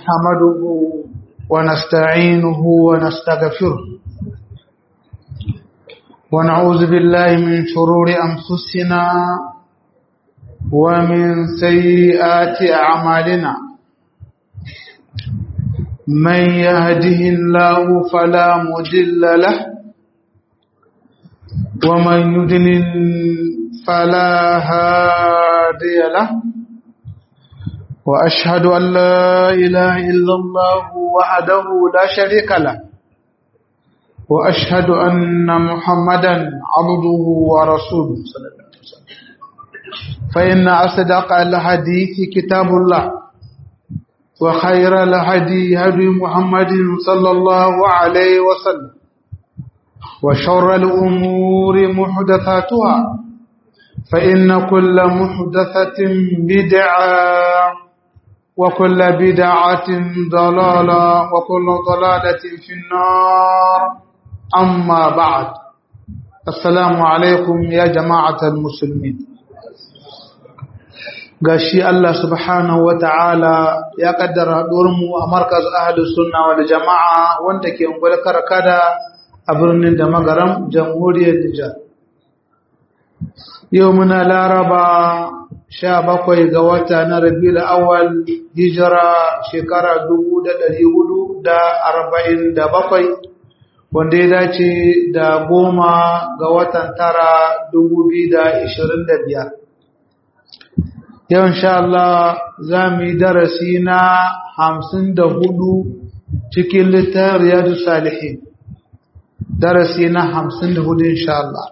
نحمده ونستعينه ونستغفره ونعوذ بالله من شرور أنفسنا ومن سيئات أعمالنا من يهده الله فلا مضل له ومن يضلل فلا هادي له وأشهد أن لا إله إلا الله وحده لا شريك له وأشهد أن محمدا عبده ورسوله صلى الله عليه وسلم فإن أصدق الحديث كتاب الله وخير الهدي هدي محمد صلى الله عليه وسلم وشر الأمور محدثاتها فإن كل محدثة بدعة وكل بدعة ضلالة وكل ضلالة في النار أما بعد السلام عليكم يا جماعة المسلمين gashi Allah subhanahu wata'ala ya kaddara mu a markaz ahlus sunna wal jama'a wanda ke ungwal karkada a birnin da magaram jamhuriyar Nijar yau muna laraba sha bakwai ga wata na rabiul awal hijira shekara dubu da ɗari hudu da arba'in da bakwai wanda ya dace da goma ga watan tara dubu biyu da ishirin da biyar yau insha Allah za mu yi darasi na hamsin da hudu cikin littafin riyadu salihin darasi na hamsin da hudu insha Allah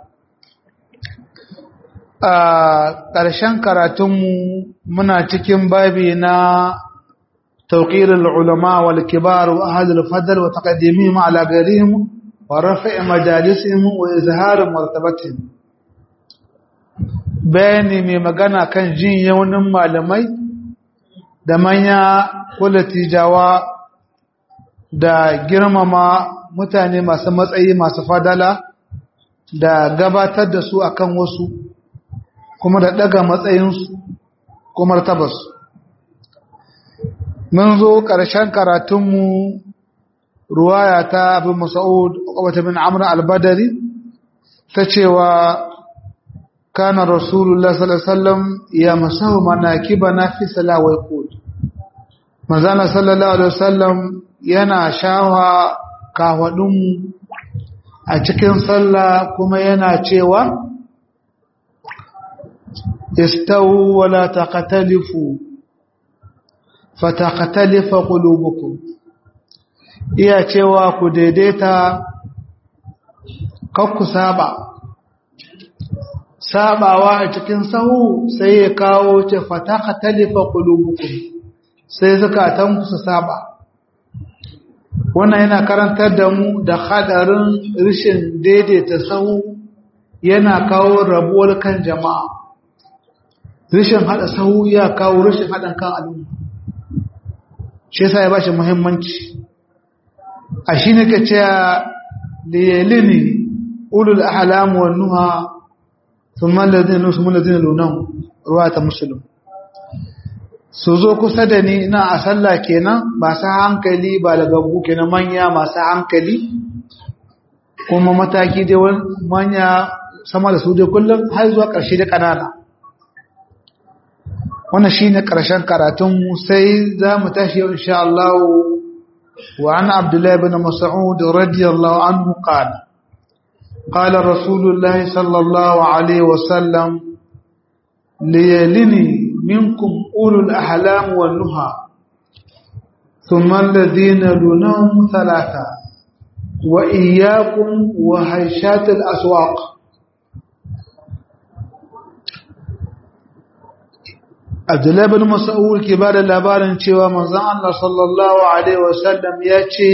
a ƙarshen karatunmu muna cikin babi na توقير العلماء والكبار وأهل الفضل وتقديمهم على غيرهم ورفع مجالسهم وإظهار مرتبتهم bayani mai magana kan jin yaunin malamai da manya kula tijawa da girmama mutane masu matsayi masu fadala da gabatar da su akan wasu kuma da daga matsayinsu kuma tabasu mun zo ƙarshen karatunmu ruwaya ta abin masa'ud wata bin amur albadari ta cewa kana rasulullah sallallahu ya masahu manakiba na fi salawai kod mazana sallallahu alaihi wasallam yana shawa kawadunmu a cikin sallah kuma yana cewa istawu wala taqtalifu fatakatalifa qulubukum iya cewa ku daidaita kakku saba sabawa a cikin sahu sai ya kawo ce fatakatalifa qulubukum sai zakatan ku su saba wannan yana karantar da mu da hadarin rishin daidaita sahu yana kawo rabuwar kan jama'a rishin hada sahu ya kawo rishin hadan kan al'umma shi yasa ya ba shi muhimmanci a shi ne ka ce liyalini ulul ahlam wan nuha thumma alladhina nusmu alladhina lunan ruwa ta muslim su zo kusa da ni ina a sallah kenan masu hankali ba lagaggu kenan manya masu hankali kuma mataki dai manya sama da su dai kullum har zuwa ƙarshe da ƙanana wannan shine karshen karatun sai zamu tashi insha Allah wa an Abdullah ibn Mas'ud radiyallahu anhu qala qala Rasulullah sallallahu alaihi wasallam liyalini minkum ulul ahlam wan nuha thumma alladhina lunahum thalatha wa iyyakum wa hayshat al aswaq Abdullahi bin Mas'ud ke ba da labarin cewa manzon Allah sallallahu alaihi wasallam ya ce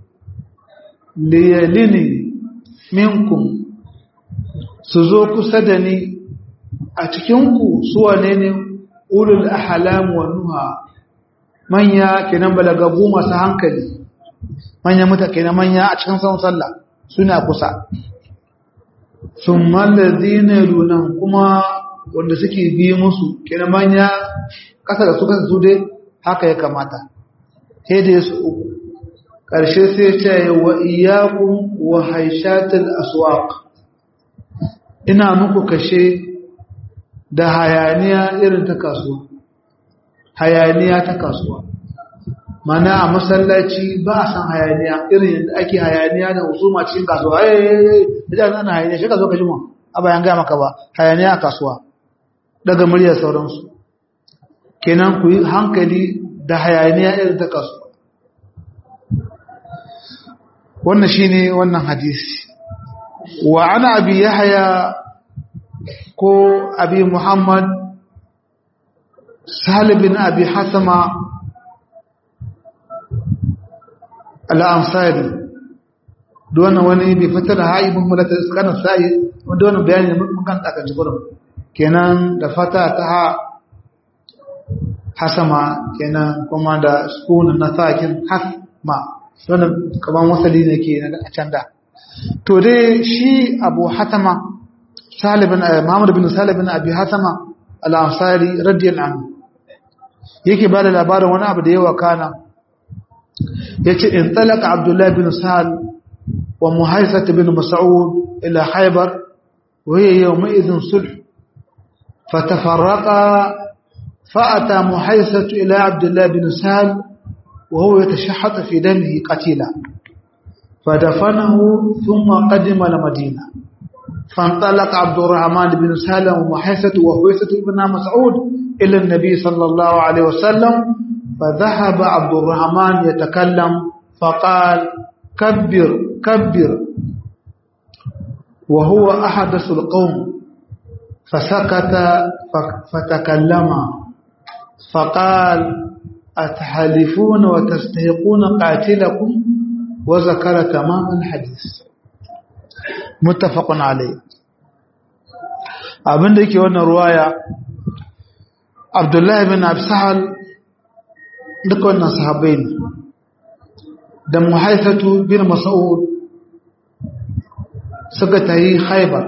liyalini minkum su zo kusa da ni a cikinku su wane ne ulul ahlam wa nuha manya kenan balagabu masu hankali manya muta kenan manya a cikin san sallah suna kusa thumma alladhina yalunhum kuma wanda suke bi musu kenan manya kasa da su kasa su dai haka ya kamata hede su uku ƙarshe sai ce wa iyakun wa haishatul aswaq ina muku kashe da hayaniya irin ta kasuwa hayaniya ta kasuwa mana a masallaci ba a san hayaniya irin yadda ake hayaniya da husuma cikin kasuwa eh idan ana hayaniya shi ka zo ka jima a bayan gaya maka ba hayaniya a kasuwa daga muryar sauransu kenan ku yi hankali da hayaniya irin ta kasuwa wannan shine wannan hadisi wa ana abi yahya ko abi muhammad sahal bin abi hasama al-ansari wannan wani bai fitar da haibin mulata iskanin sa'i wanda wannan bayani mun kan takan jikurin kenan da fata ta ha hasama kenan kuma da sukunin na sakin hasma wannan kaman wasali ne ke a can da to dai shi abu hatama salibin muhammad bin salibin abi hatama al-ansari radiyallahu anhu yake ba da labarin wani abu da yawa kana yace in talaka abdullahi bin sal wa muhaisat bin mas'ud ila khaybar wa hiya yawma'idhin sulh fatafarraqa فأتى محيصة إلى عبد الله بن سهل وهو يتشحط في دمه قتيلا فدفنه ثم قدم المدينة فانطلق عبد الرحمن بن سهل ومحيصة وحويصة بن مسعود إلى النبي صلى الله عليه وسلم فذهب عبد الرحمن يتكلم فقال كبر كبر وهو أحدث القوم فسكت فتكلم فقال أتحلفون وتستحقون قاتلكم وذكر تمام الحديث متفق عليه abin da yake wannan ruwaya abdullahi bin absahal duka wannan sahabbai ne da muhaifatu bin mas'ud suka tayi haibar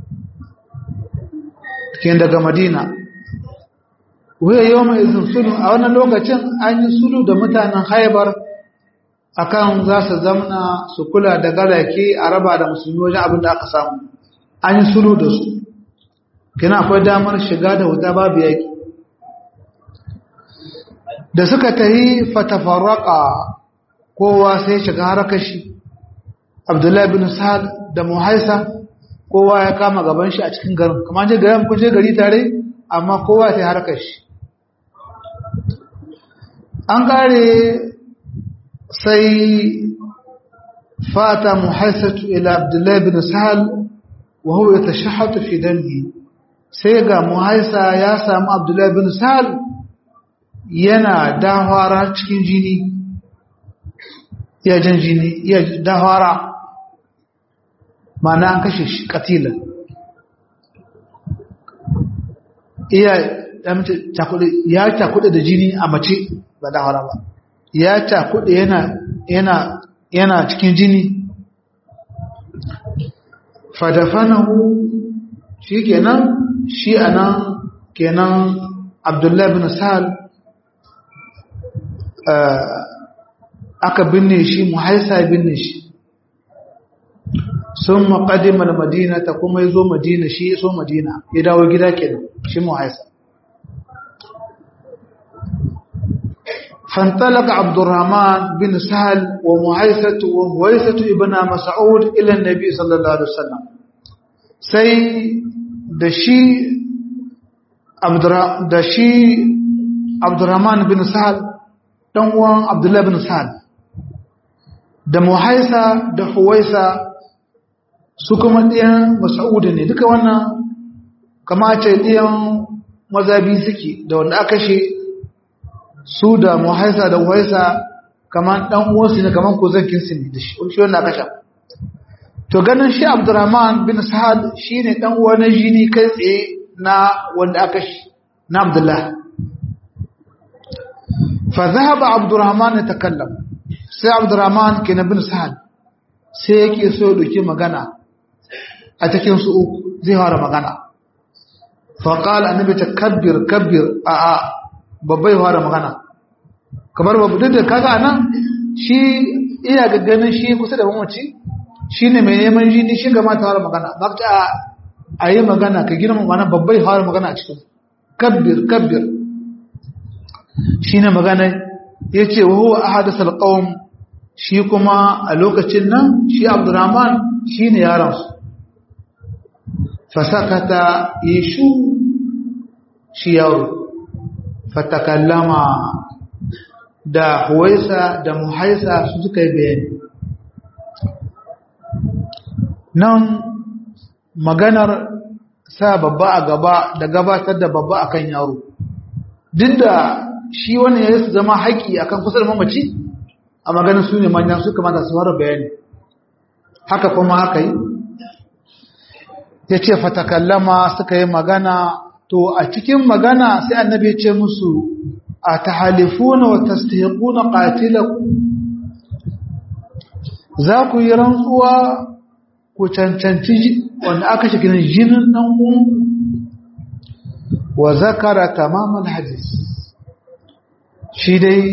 ke daga madina wuya yau mai izin sulu a wannan lokacin an yi sulu da mutanen haibar akan za su zamna su kula da garake a raba da musulmi wajen abin da aka samu an yi sulu da su kina akwai damar shiga da wuta babu yaki da suka tayi fatafarraka kowa sai shiga harakashi abdullahi bin sa'ad da muhaisa kowa ya kama gaban shi a cikin garin kamar je garin kun je gari tare amma kowa sai harkar shi an kare sai fata muhaisatu ila abdullahi bin sahal wa huwa yatashahhatu fi dami sai ga muhaisa ya samu abdullahi bin sahal yana dahwara cikin jini ya jan jini ya dahwara mana an kashe shi katilan iya ya cakuɗe da jini a mace ba da hara ba ya cakuɗe yana yana yana cikin jini fadafanahu shi kenan shi anan kenan abdullahi bin sa'al aka binne shi muhaisa binne shi sun maƙadimar madina ta kuma ya zo madina shi ya so madina ya dawo gida kenan shi muhaisa فانطلق عبد الرحمن بن سهل ومحيسة ومحيسة ابن مسعود إلى النبي صلى الله عليه وسلم سي دشي عبد دشي عبد الرحمن بن سهل دنوان عبد الله بن سهل da muhaisa da huwaisa su kuma ɗiyan masa'udu ne duka wannan kama ce ɗiyan mazabi suke da wanda aka shi su da muhaisa da huwaisa kamar ɗan uwansu ne kamar kozankinsu ne da shi wanda aka sha to ganin shi abdurrahman bin sa'ad shi ne ɗan uwa na jini kai tsaye na wanda aka shi na abdullah fa zahaba abdurrahman ya takallam sai abdurrahman ke na bin sa'ad sai yake so ya ɗauki magana a cikin su uku zai fara magana faƙal annabi ta kabbir kabbir a a babbai fara magana kamar babu duk da kaga nan shi iya ga ganin shi kusa da mamaci shi ne mai neman jini shi ga mata fara magana ba ta a yi magana ka girma mana babbai fara magana a cikin kabbir kabbir shi ne magana ya ce wa huwa ahadasal qawm shi kuma a lokacin nan shi abdurrahman shi ne yaransu fasakata yishu shi yaro fatakallama da huwaisa da muhaisa su suka yi bayani nan maganar sa babba a gaba da gabatar da babba akan yaro duk da shi wani ya su zama haƙi akan kusa da mamaci a maganin su ne manyan su kamata su fara bayani haka kuma haka yi ya ce fatakallama suka yi magana to a cikin magana sai annabi ya ce musu a tahalifuna wa tastahiquna qatilakum za ku yi rantsuwa ku cancanci wanda aka shi ginin jinin dan uwanku wa zakara tamamal hadis shi dai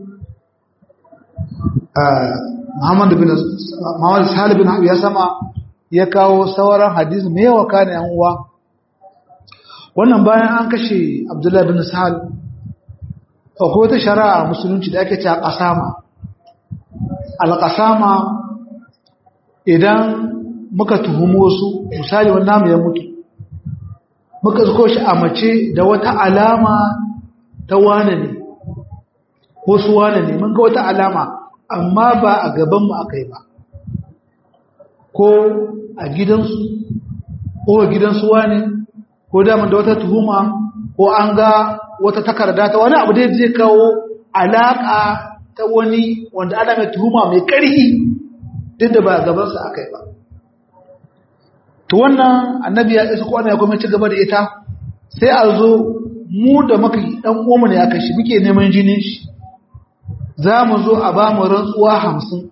Muhammad bin Muhammad Salih bin ya sama ya kawo sauran hadisi mai yawa kana yan uwa wannan bayan an kashe Abdullah bin Sa'al akwai wata shari'a musulunci da ake cewa qasama al-qasama idan muka tuhumo su misali wannan namu ya mutu muka zuko shi a mace da wata alama ta wane ne ko su wane ne mun ga wata alama amma ba a gaban mu akai ba ko a gidansu ko a gidansu wane ko daman da wata tuhuma ko an ga wata takarda ta wani abu da zai kawo alaka ta wani wanda ana mai tuhuma mai ƙarfi duk da ba a gabansa aka yi ba to wannan annabi ya isa kwana ya kuma ci gaba da ita sai a zo mu da maka dan uwanmu ne aka shi muke neman jinin shi za mu zo a ba mu rantsuwa hamsin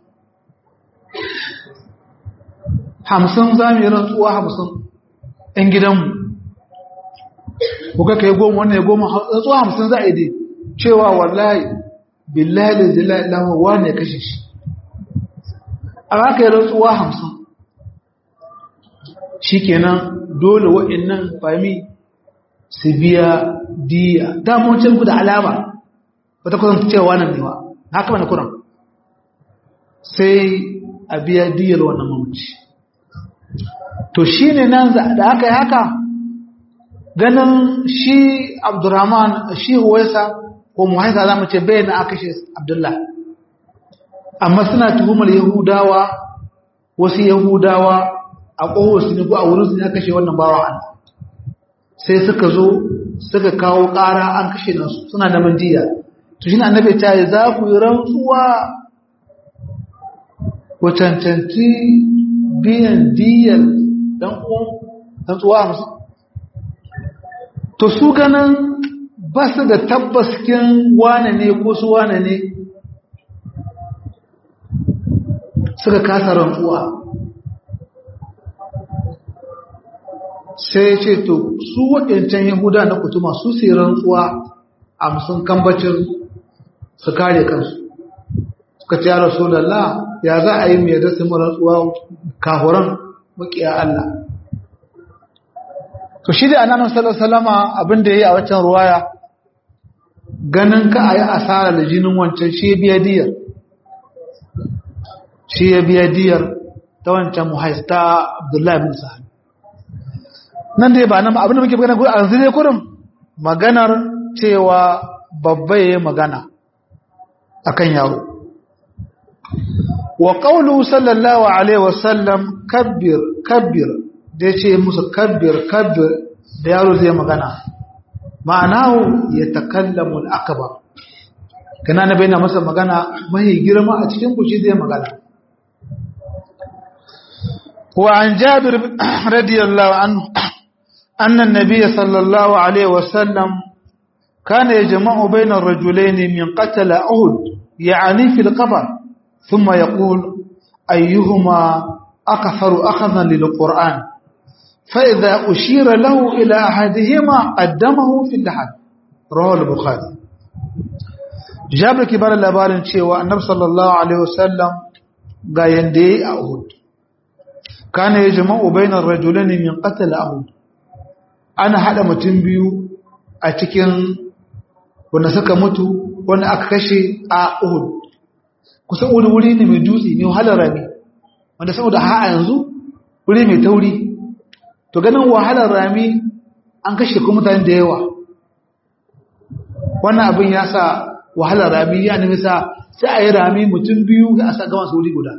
hamsin za mu yi rantsuwa hamsin ‘yan gidanmu kuka kai goma wannan ya goma rantsuwa hamsin za a yi dai cewa wallahi billahi da zila ilaha wane ya kashe shi a haka yi rantsuwa hamsin shi kenan dole wa'innan fami su biya diya damoncin ku da alama ba ta kusan cewa nan ne ba haka mana kuran sai a biya diyar wannan mamaci to shi ne nan da aka yi haka ganin shi abdurrahman shi huwaisa ko muhaisa za mu ce bai na aka shi abdullah amma suna tuhumar yahudawa wasu yahudawa a ƙohosu ne ko a wurin su ne kashe wannan bawa an sai suka zo suka kawo ƙara an kashe nasu suna da mandiya to shi ne annabi ta yi za ku yi rantsuwa ku cancanci biyan diyar dan uwan rantsuwa musu to su ganin ba su da tabbaskin wane ne ko su wane ne suka kasa rantsuwa sai ce to su waɗancan yahuda na kutuma su sai rantsuwa a musun kambacin su kare kansu suka ce ya rasu ya za a yi mai da su rantsuwa kahuran makiya Allah to shi da annabi sallallahu alaihi wasallama abin da yayi a wancan ruwaya ganin ka ayi asara da jinin wancan shi biya diyar shi ya biya diyar ta wancan muhaista Abdullahi bin Sa'ad nan dai ba nan abin da muke magana ko a zire kurum maganar cewa babba yayi magana akan yaro wa qawlu sallallahu alaihi wasallam kabbir kabbir da yace musu kabbir kabbir da yaro zai magana ma'anahu ya takallamu al-akbar kana na bayyana masa magana mai girma a cikin ku shi zai magana wa an jabir radiyallahu anhu anna an-nabiy sallallahu alaihi wasallam kana yajma'u bayna ar-rajulayn min qatala uhud ya'ni fi al-qabr ثم يقول أيهما أكثر أخذا للقرآن فإذا أشير له إلى أحدهما قدمه في اللحد رواه البخاري jabir ke bada labarin cewa annabi sallallahu alaihi wasallam ga yanda yayi a Uhud kana yajma'u bainar rajulaini min qatl Uhud ana hada mutum biyu a cikin wanda suka mutu wanda aka kashe a Uhud kusan wuri wuri ne mai dutse mai wahalar rami wanda saboda ha yanzu wuri mai tauri to ganin wahalar rami an kashe kuma mutane da yawa wannan abin ya sa wahalar rami ya nemi sa sai a yi rami mutum biyu a sa gama wuri guda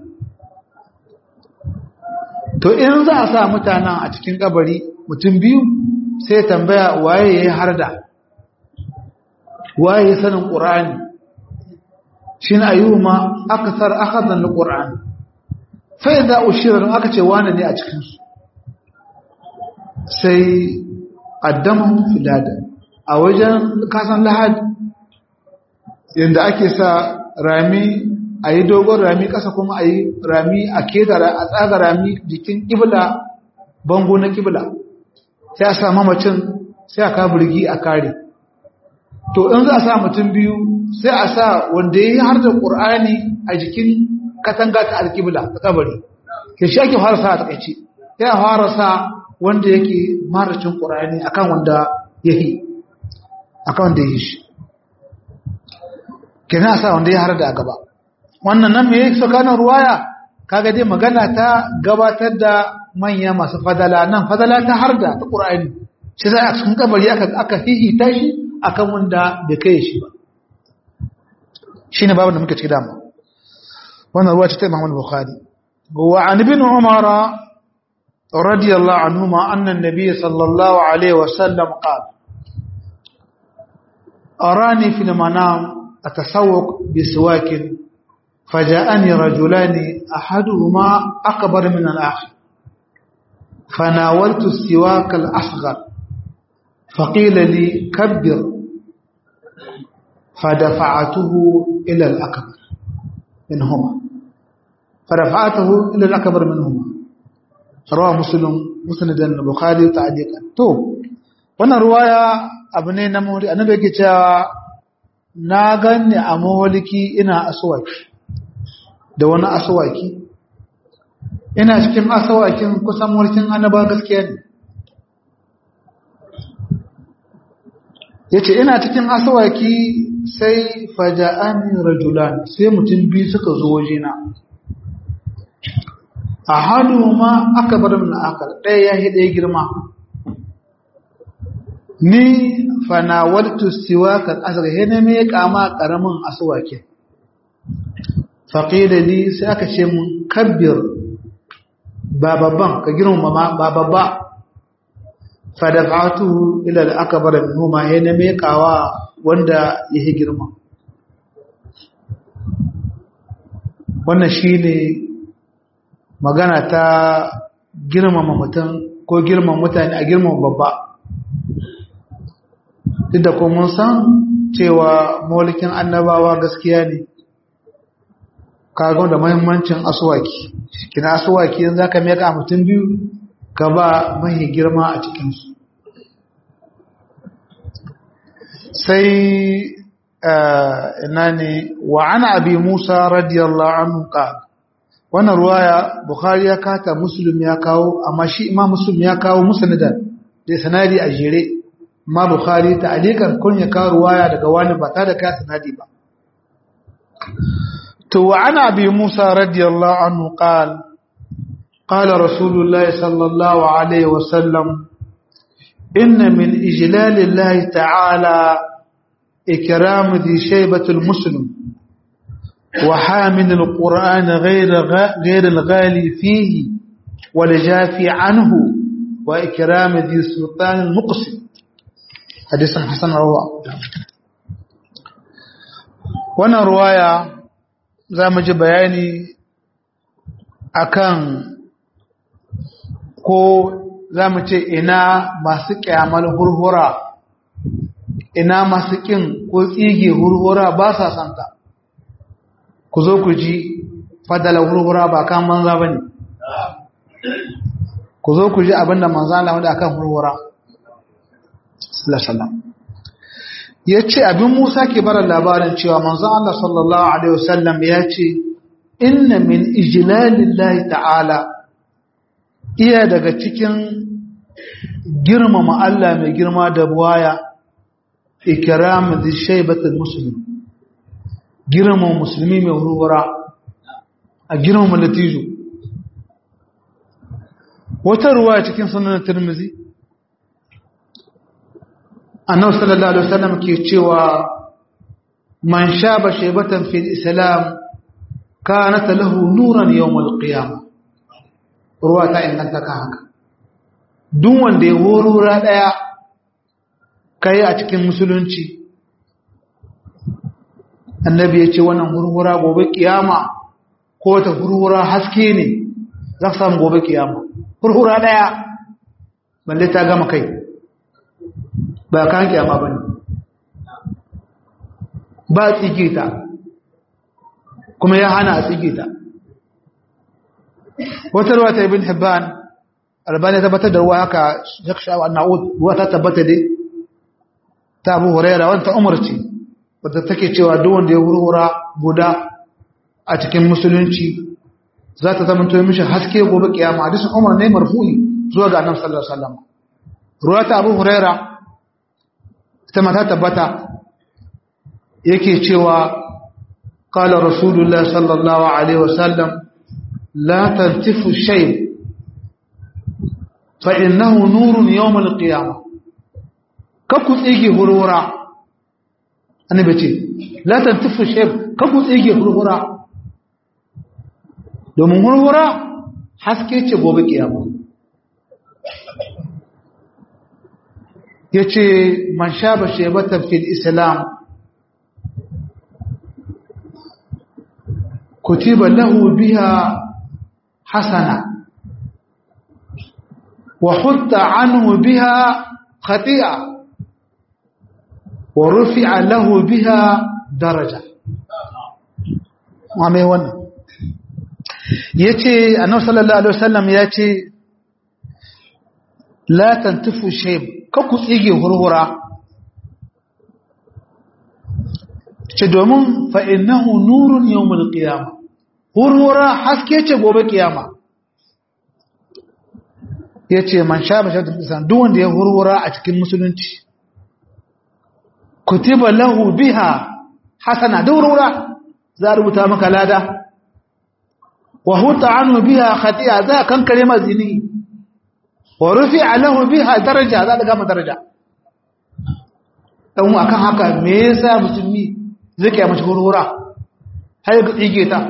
to in za a sa mutanen a cikin kabari mutum biyu sai tambaya waye ya yi harda waye ya sanin ƙura'ani shi na ayyuma aka tsar aka zanni ƙura'ani fai za a shirar aka ce wane ne a cikinsu sai ƙaddamun filada a wajen kasan lahad yadda ake sa rami a yi dogon rami ƙasa kuma a yi rami a keta a tsaga rami jikin ƙibla bango na ƙibla sai a sa mamacin sai a kabirgi a kare to in za a sa mutum biyu sai a sa wanda ya yi har da ƙur'ani a jikin katanga ta alƙibla ta kabari ke shi ake fara sa a takaice sai a fara sa wanda yake maracin ƙur'ani akan wanda ya yi akan wanda ya yi shi ke na sa wanda ya har da a gaba wannan nan mai tsakanin ruwaya kaga dai magana ta gabatar da manya masu fadala nan fadala ta har da ta ƙur'ani shi za a cikin kabari aka hihita shi akan wanda bai kai shi ba shine babu da muke ciki dama wannan ruwa ce ta Imam Bukhari wa an ibn Umar radiyallahu anhuma anna an-nabiy sallallahu alaihi wa sallam qala arani fi al-manam atasawwaq bi siwakin فجاءني رجلان أحدهما أكبر من الآخر فناولت السواك الأصغر فقيل لي كبر فدفعته إلى الأكبر منهما فرفعته إلى الأكبر منهما رواه مسلم مسند البخاري تعليقا تو wannan ruwaya abu ne na mawali annabi yake cewa na ganni a mawaliki ina aswaki da wani aswaki ina cikin asawakin kusan mulkin annaba gaskiya ne yace ina cikin asawaki sai faja'ani rajulan sai mutum biyu suka zo wajena ahaduma akbar min akal ɗaya ya hide girma ni fanawaltu siwaka asga hene me kama karamin aswaki faqila li sai aka ce mun kabbir babban ka girma ba babba fadafatuhu ila al-akbar minhuma yana mekawa wanda yake girma wannan shine magana ta girmama mutum ko girmama mutane a girmama babba duk da kuma san cewa maulikin annabawa gaskiya ne kaga da muhimmancin aswaki kina aswaki yanzu zaka meka mutum biyu ka ba mai girma a cikinsu sai ina ne wa ana abi musa radiyallahu anhu ka wannan ruwaya bukhari ya kata muslim ya kawo amma shi imam muslim ya kawo musnadar da sanadi a jere amma bukhari ta alikan kun ya kawo ruwaya daga wani ba ta da ka sanadi ba to wa ana abi musa radiyallahu anhu qala قال رسول الله صلى الله عليه وسلم إن من إجلال الله تعالى إكرام ذي شيبة المسلم وحامل القرآن غير غير الغالي فيه والجافي عنه وإكرام ذي سلطان المقسم حديث حسن رواه وانا رواية زي ما بياني akan ko za mu ce ina masu kyamar hurhura ina masu kin ko tsige hurhura ba sa santa ku zo ku ji fadala hurhura ba kan manza ba ne ku zo ku ji abinda manza Allah wanda akan hurhura sallallahu ya ce abin musa ke bara labarin cewa manzon Allah sallallahu Alaihi wasallam ya ce inna min ijilalillahi ta'ala iya daga cikin girmama Allah mai girma da buwaya ikiramu da shaibatul musulmi girmama musulmi mai wurwura a girmama latijo wata ruwa cikin sunan tirmizi annabi sallallahu alaihi wasallam ke cewa man shaba shaybatan fil islam kanat lahu nuran yawm al qiyamah ruwa ta inganta ka haka duk wanda ya horura daya kai a cikin musulunci annabi ya ce wannan hurhura gobe kiyama ko ta hurhura haske ne za ka samu gobe kiyama hurhura daya balle ta gama kai ba kan kiyama ba ne ba tsige ta kuma ya hana a tsige ta wata ruwa ta ibn hibban albani tabbatar da ruwa haka yaksha wa na'ud ruwa ta tabbata dai ta abu huraira wanta umarci wadda take cewa duk wanda ya hurhura guda a cikin musulunci za ta zama to mishi haske gobe kiyama hadisin umar ne marfu'i zuwa ga annabi sallallahu alaihi wasallam ruwa ta abu huraira ita mata tabbata yake cewa qala rasulullah sallallahu alaihi wasallam la tantifu shay fa innahu nurun yawm alqiyamah kaku tsige hurhura annabi ce la tantifu shay kaku tsige hurhura domin hurhura haske ce gobe kiyama ya ce man sha ba shebatan fil islam kutiba lahu biha hasana wa hutta anhu biha khati'a wa rufi'a lahu biha daraja wa mai wannan yace annabi sallallahu alaihi wasallam yace la tantifu shayb ka ku tsige hurhura ce domin fa innahu nurun yawmul qiyamah hurhura haske ce gobe kiyama yace man sha ba shaddu isan duk wanda ya hurhura a cikin musulunci kutiba lahu biha hasana da hurhura za rubuta maka lada wa huta anhu biha khati'a za kan kare mazini wa rufi'a lahu biha daraja za daga masa daraja dan akan haka me yasa musulmi zai kai mace hurhura har ga tsige ta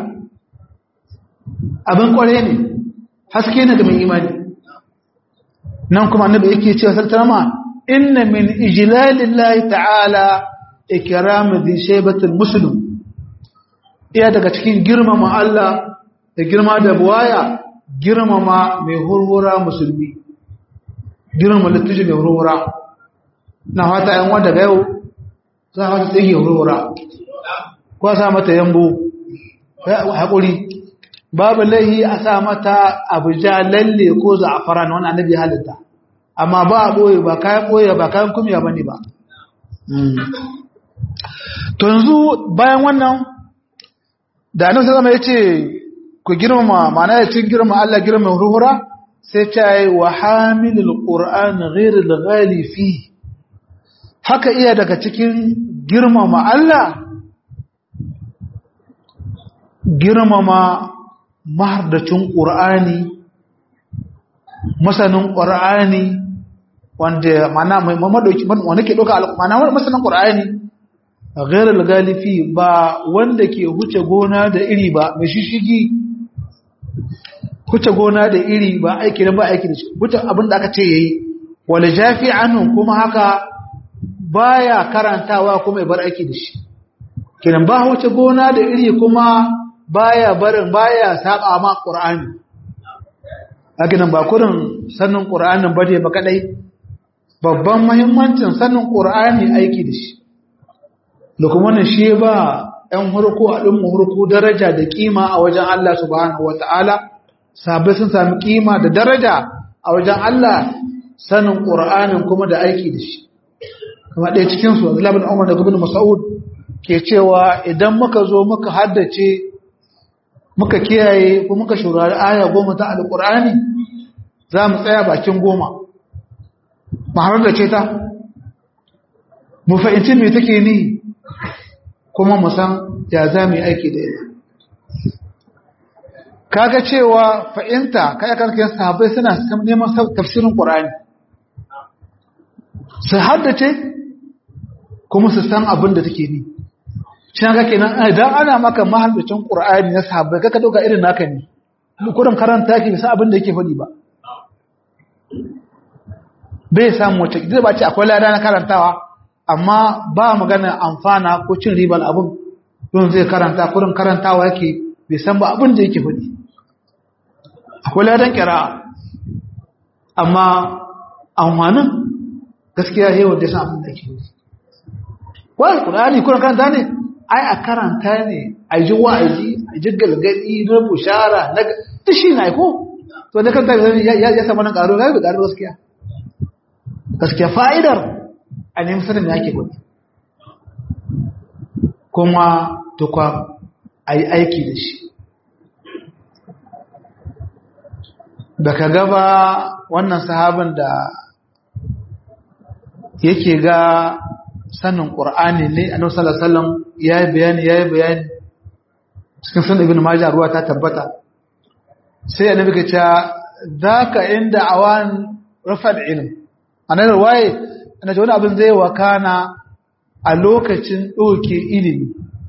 abin kware ne haske ne ga mai imani nan kuma annabi yake cewa sallama inna min ijlalillahi ta'ala ikramu dhi shaybatil muslim iya daga cikin girmama Allah da girma da buwaya girmama mai hurhura musulmi girmama littafi mai hurhura na fata yan wanda ga yau za a wata tsige hurhura ko a sa mata yambo haƙuri babu laihi a sa mata abuja lalle ko za'afaran wani annabi halitta amma ba a ɓoye ba kayan ɓoye ba kayan kumiya ba ne ba to yanzu bayan wannan da annabi zama ya ce ku girmama mana ya cin girma Allah girma ruhura sai ta yi wa hamilul qur'an ghairil ghali fi haka iya daga cikin girmama Allah girmama mahardacin qur'ani masanin qur'ani wanda mana mai mamadauki wanda ke doka mana masanin qur'ani ghairil ghali fi ba wanda ke huce gona da iri ba mai shishigi huce gona da iri ba aiki da ba aiki da shi huce abin da aka ce yayi wal jafi anhu kuma haka baya karantawa kuma ya bar aiki da shi kenan ba huce gona da iri kuma baya barin baya saba ma qur'ani hakinan ba kurin sannin qur'anin bade ba kadai babban muhimmancin sannin qur'ani aiki da shi da kuma wannan shi ba ɗan hurku a ɗin hurku daraja da kima a wajen Allah subhanahu wata'ala sabai sun sami kima da daraja a wajen Allah sanin qur'anin kuma da aiki da shi kuma ɗaya cikinsu Abdullahi bin Umar da Ibn Mas'ud ke cewa idan muka zo muka haddace muka kiyaye ko muka shurari aya goma ta alƙur'ani za mu tsaya bakin goma mu haddace ta mu fahimci me take ni kuma mu san ya za mu yi aiki da ita kaga cewa fa'inta kai karkar sahabbai suna neman tafsirin ƙur'ani su haddace kuma su san abin da take ni shi haka kenan idan ana maka mahallacin qur'ani na sahabbai kaka dauka irin naka ne kurin karanta yake bisa abin da yake faɗi ba bai samu wata zai ba ce akwai lada na karantawa amma ba magana amfana ko cin ribar abin don zai karanta kurin karantawa yake bai san ba abin da yake faɗi akwai ladan kira amma amfanin gaskiya yawan da san abin da yake faɗi wai qur'ani kurin karanta ne ai a karanta ne a ji wa'azi a ji galgadi na bushara na ta shi na ko to da kanta ya samu nan karo ga karo gaskiya gaskiya fa'idar a nemi sanin da yake gudu kuma tukwa a yi aiki da shi baka gaba wannan sahabin da yake ga sanin ƙur'ani ne a nan salasalam ya yi bayani ya yi bayani cikin sun ibn majah ruwa ta tabbata sai a nabi ka ce za ka inda awan rufar ilim a nan waye ana ce wani abin zai wakana a lokacin ɗauke ilimi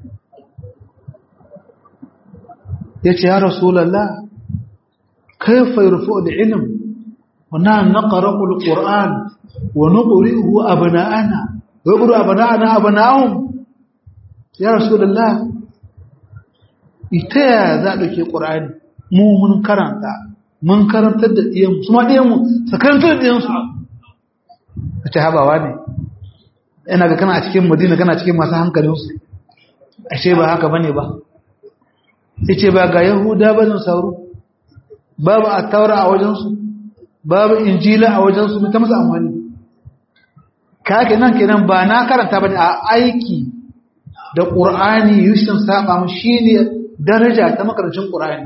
ya ce ya rasulallah kai fai rufu da ilim wana na ƙaraƙul ƙur'an wani ƙuri'u abana'ana wai ƙuri'u abana'ana abana'un ya rasulallah ita ya za a ɗauke ƙur'ani mu mun karanta mun karantar da ɗiyanmu su ma ɗiyanmu su karantar da ɗiyansu a ce habawa ne yana ga kana a cikin madina kana cikin masu hankalinsu ashe ba haka bane ba ya ce ba ga yahuda ba zan sauru babu a taura a wajensu babu injila a wajensu ta musu amfani ka kenan kenan ba na karanta ba ne a aiki da ƙur'ani yushin saba mu shi ne daraja ta makarancin ƙur'ani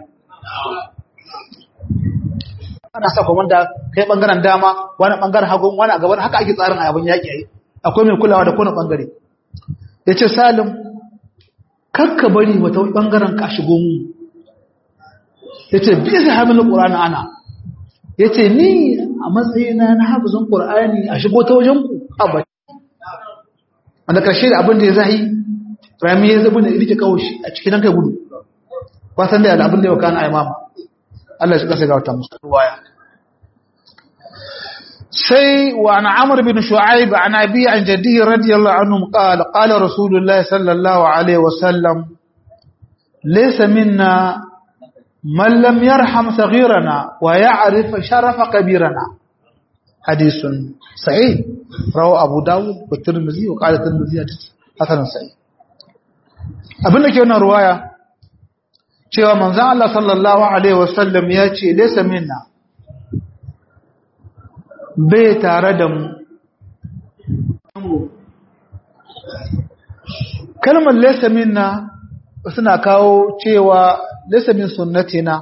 ana sa komanda kai bangaren dama wani bangaren hagun wani a gaban haka ake tsarin abin yaƙi yayi akwai mai kulawa da kowane bangare yace salim kakka bari wata bangaren ka shigo mu yace bi zai hamil qur'ani ana yace ni a matsayina na hafizin qur'ani a shigo ta wajen ku abba wanda karshe da abin da ya zahi rami ya zabi da rike kawoshi a cikin kai gudu kwasan da abin da ya kana ai mama Allah shi kasa ga wata musu ruwaya sai wa an amr bin shu'aib an abi an jaddihi radiyallahu anhu qala qala rasulullah sallallahu alaihi wasallam laysa minna man lam yarham saghirana wa ya'rif sharafa kabirana hadithun sahih rawa abu dawud wa tirmidhi wa qala tirmidhi hasan sahih abinda ke wannan ruwaya cewa manzan Allah sallallahu Alaihi wasallam ya ce lesa minna bai tare da mu kalmar lesa minna suna kawo cewa lesa min sunnatina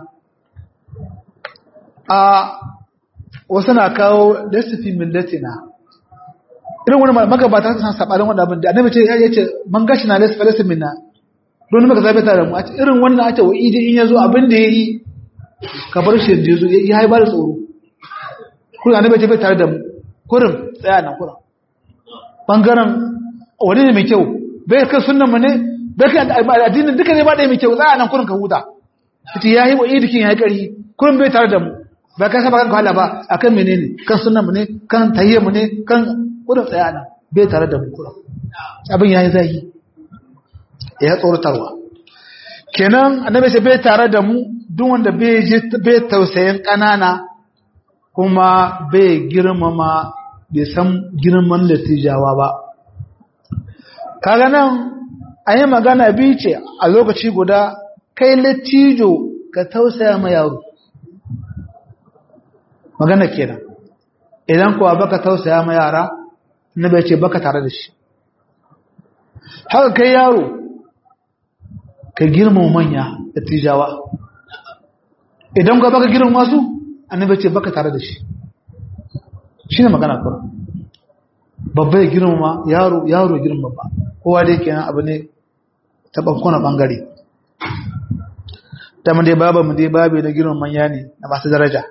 a wasu na kawo lesa fi millatina irin wani magabata suna saɓarin wanda abin da annabi ce ya ce man gashi na lesa lesa minna don maka zabe tare mu a ce irin wannan a ce wa idi in yazo abin da yayi ka bar shi da yazo ya haiba da tsoro kuma annabi ce bai tare da mu kurin tsaya nan kurin bangaren wani ne mai kyau bai kai sunnan mu ne bai kai addinin duka ne ba da mai kyau tsaya nan kurin ka huta kace yayi wa idi kin yayi kari kurin bai tare da mu ba ka saba kan hala ba akan menene kan sunnan mu ne kan tayye mu ne kan kurin tsaya nan bai tare da mu kurin abin yayi zahi ya tsoratarwa kenan annabi sai bai tare da mu duk wanda bai je bai tausayin kanana kuma bai girmama bai san girman latijawa ba kaga nan an yi magana biyu ce a lokaci guda kai latijo ka tausaya ma yaro magana kenan idan kuwa baka tausaya ma yara annabi ya ce baka tare da shi haka kai yaro ka girmama manya da tijawa idan ka baka girmama su annabi ya ce baka tare da shi shine magana kuma babba ya girmama yaro yaro girmama ba kowa dai kenan abu ne ta bankona bangare ta mu dai baba mu dai babe na girman manya ne na masu daraja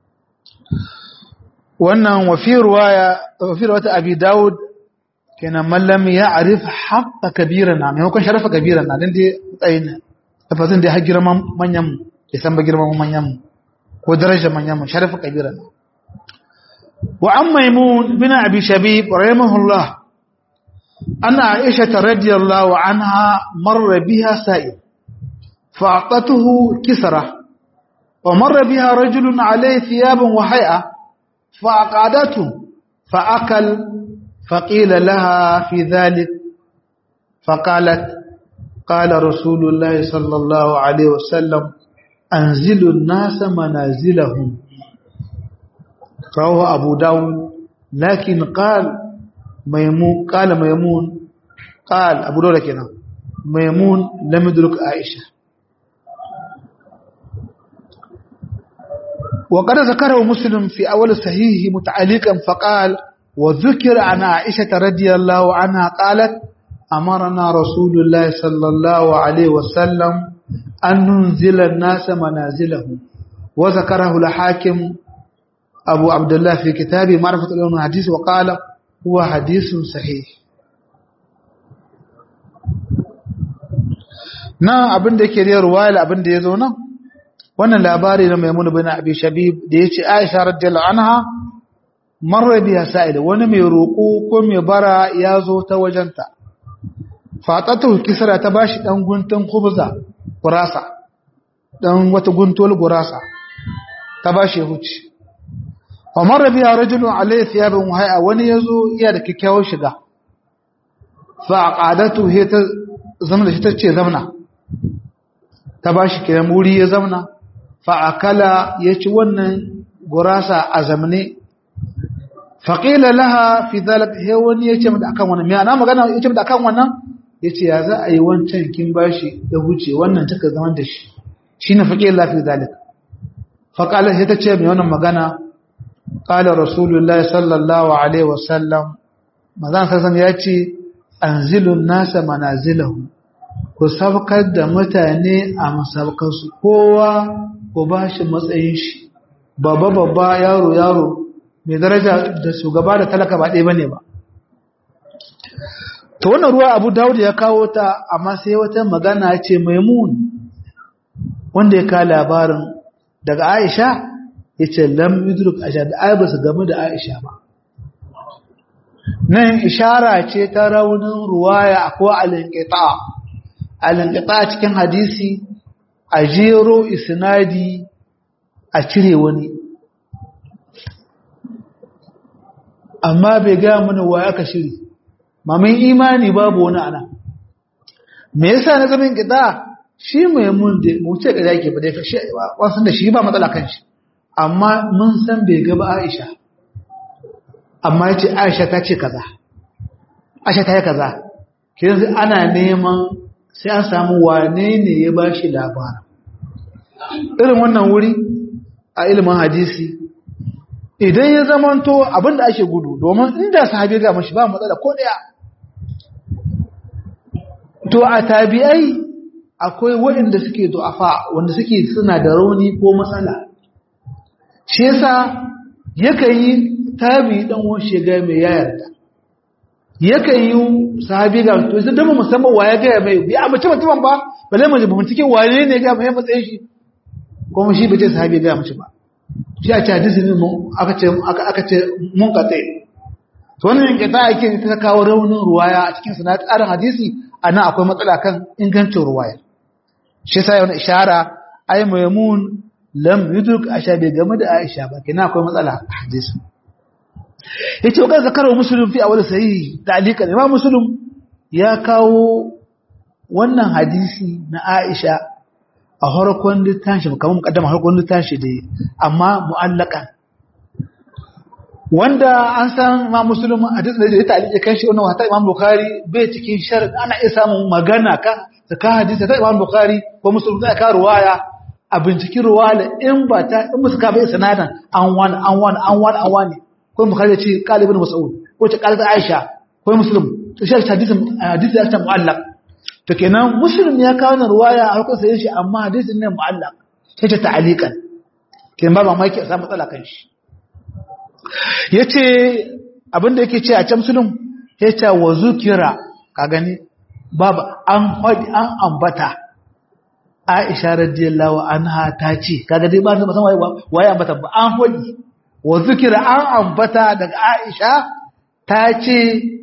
wannan wafi ruwaya wafi ruwata abi daud kenan mallam ya arif haqqa kabira na maimakon sharafa kabira na dan dai tsayin tafazin dai har girman manyan mu ya san ba girman manyan mu ko daraja manyan mu sharafa kabira na wa an maimun bin abi shabib rahimahullah anna aisha radiyallahu anha marra biha sa'id فأعطته كسرة ومر بها رجل عليه ثياب وهيئة فأقعدته فأكل فقيل لها في ذلك فقالت قال رسول الله صلى الله عليه وسلم أنزلوا الناس منازلهم رواه أبو داود لكن قال ميمون قال ميمون قال أبو داود كنا ميمون لم يدرك عائشة وقد ذكره مسلم في أول صحيحه متعلقا فقال وذكر عن عائشة رضي الله عنها قالت أمرنا رسول الله صلى الله عليه وسلم أن ننزل الناس منازلهم وذكره الحاكم أبو عبد الله في كتابه معرفة العلوم الحديث وقال هو حديث صحيح na abin da yake da ruwaya abin da ya zo nan wannan labari na Maimun bin Abi Shabib da yace Aisha radiyallahu anha marra biya sa'id wani mai roko ko mai bara ya zo ta wajenta fatatu kisra ta bashi dan guntun khubza gurasa dan wata guntol gurasa ta bashi huci wa marra biya rajulun alayhi thiyabun hay'a wani yazo iya da kikkiawar shiga fa aqadatu he ta zamna shi tace zamna ta bashi kiran wuri ya zamna fa'akala ya ci wannan gurasa a zamane faƙila laha fi zalaka he wani ya ce mata akan wannan mai ana magana ya ce mata akan wannan ya ce ya za a yi wancan kin bashi ya huce wannan taka zaman da shi shi ne faƙila laha fi zalaka faƙala sai ta ce mai wannan magana ƙala rasulullah sallallahu alaihi wasallam mazan sassan ya ce anzilun nasa manazilahu ku sabkar da mutane a masaukansu kowa ku ba shi matsayin shi babba babba yaro yaro mai daraja da shugaba da talaka ba ɗaya bane ba to wannan ruwa abu dawud ya kawo ta amma sai wata magana ce maimun wanda ya kawo labarin daga aisha ya ce lam yudruk aisha da ai ba su gamu da aisha ba nan ishara ce ta raunin ruwaya ko alinqita alinqita cikin hadisi a jero isnadi a cire wani amma bai gaya mana wa aka shiri mamin imani babu wani ana me yasa na zaman kita shi mai mun da mu ce da yake ba dai kashi wasan da shi ba matsala kan shi amma mun san bai ga ba Aisha amma yace Aisha ta ce kaza Aisha ta yi kaza yanzu ana neman sai an samu wane ne ya ba shi labarin irin wannan wuri a ilimin hadisi idan ya zamanto abinda ake gudu domin inda sahabi ga mashi ba matsala ko daya to a tabi'ai akwai waɗanda suke du'afa wanda suke suna da rauni ko matsala shi yasa yakan yi tabi dan wani shiga mai yayarda yakan yi sahabi ga to sai dama musamman waye ga mai bi a mace mutumin ba balle mu ba cikin wane ne ga mai matsayin shi kuma shi bace sahabi ga mace ba shi a ce hadisi ne aka ce aka aka ce mun kate to wannan yanke ta ake ta kawo raunin ruwaya a cikin sanad tsarin hadisi anan akwai matsala kan ingancin ruwaya shi yasa yana ishara ay maymun lam yudrik aisha bai game da aisha ba kina akwai matsala a hadisi yace wa zakaru muslim fi awal sahih ta'liqan imam muslim ya kawo wannan hadisi na aisha a harkon littashi kamar mukaddama harkon littashi da amma mu'allakan wanda an san ma musulmi a duk da ya ta'alike kan shi wannan wata imam bukhari bai cikin sharadin ana iya samun magana ka ta ka hadisi ta imam bukhari ko musulmi da ka ruwaya a binciki ruwaya in ba ta in musu ka bai sanadan an wani an wani an wani an wani ko bukhari ya ce qalibun mas'ud ko ce qalibun aisha ko muslim to shi hadisin hadisi ya ta mu'allaq to kenan muslim ya kawo wannan ruwaya a hukunsa yin shi amma hadisin ne mu'allaq sai ta ta'alikan kenan ba mamaki a samu matsala kan shi ya ce abinda yake ce a can musulun ya ce wa zukira ka gani babu an haɗi an ambata aisha radiyallahu anha ta ce kaga dai ba ta musan waye ambata ba an haɗi wa zukira an ambata daga aisha ta ce